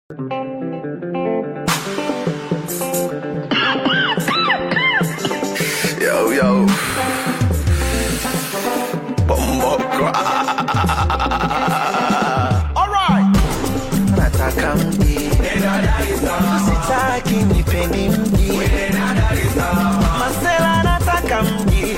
Yo, yo. Bombo Alright. Nataka mji. Sitaki nipeni mji. Masela nataka mji.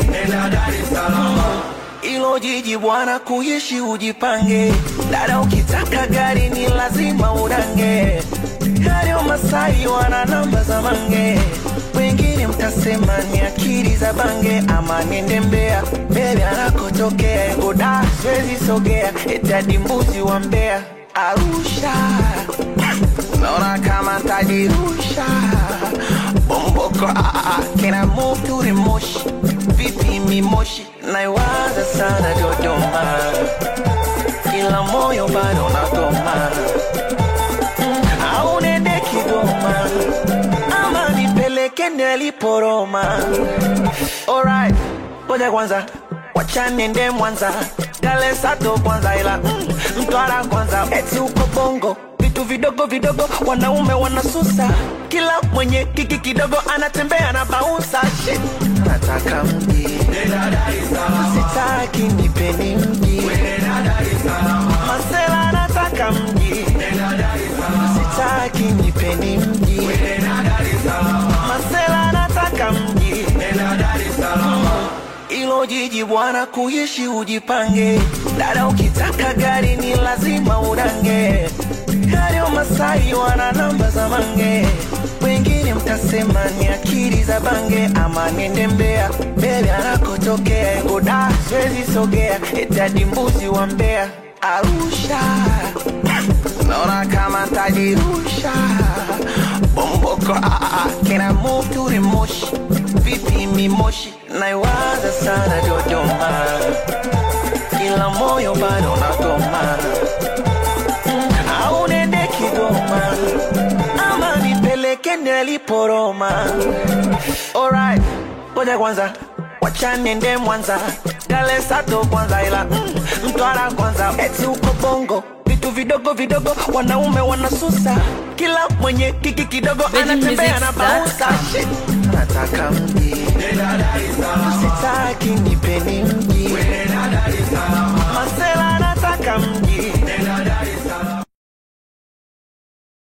Ilo jiji bwana kuishi ujipange. Dada ukitaka gari ni lazima udange. Gari wa Masai wana namba za mange. Wengine mtasema ni akili za bange ama niende Mbeya. Bebe anakotokea Egoda siwezi sogea. Eti hadi mbuzi wa Mbeya. Arusha naona kama tajirusha bomboko ah, ah, can I move to the moshi vipi mimoshi naiwaza sana Dodoma ila moyo bado nagoma Mm, au nende Kigoma ama nipeleke niliporoma alright ngoja kwanza wacha niende Mwanza Dale Sato kwanza ila mm, Mtwara kwanza eti uko Bongo vitu vidogo vidogo wanaume wanasusa kila mwenye kiki kidogo anatembea na baunsa shit nataka mji sitaki nipeni mji masela nataka mji sitaki nipeni mji masela nataka mji ilo jiji bwana kuishi ujipange dada ukitaka gari ni lazima udange gari wa Masai wana namba za mange wengine mtasema ni akili za bange ama niende Mbeya bebe anakotokea Egoda siwezi sogea eti hadi mbuzi wa Mbeya Arusha naona kama tajirusha bomboko ah, ah, can I move to the moshi vipi mimoshi naiwaza sana Dodoma ila moyo bado nagoma Mm, au nende Kigoma ama nipeleke niliporoma alright ngoja kwanza wacha niende Mwanza Dale Sato kwanza ila mm, Mtwara kwanza eti uko Bongo vitu vidogo vidogo wanaume wanasusa kila mwenye kiki kidogo anatembea na baunsa VeggieMusics.com. shit nataka mji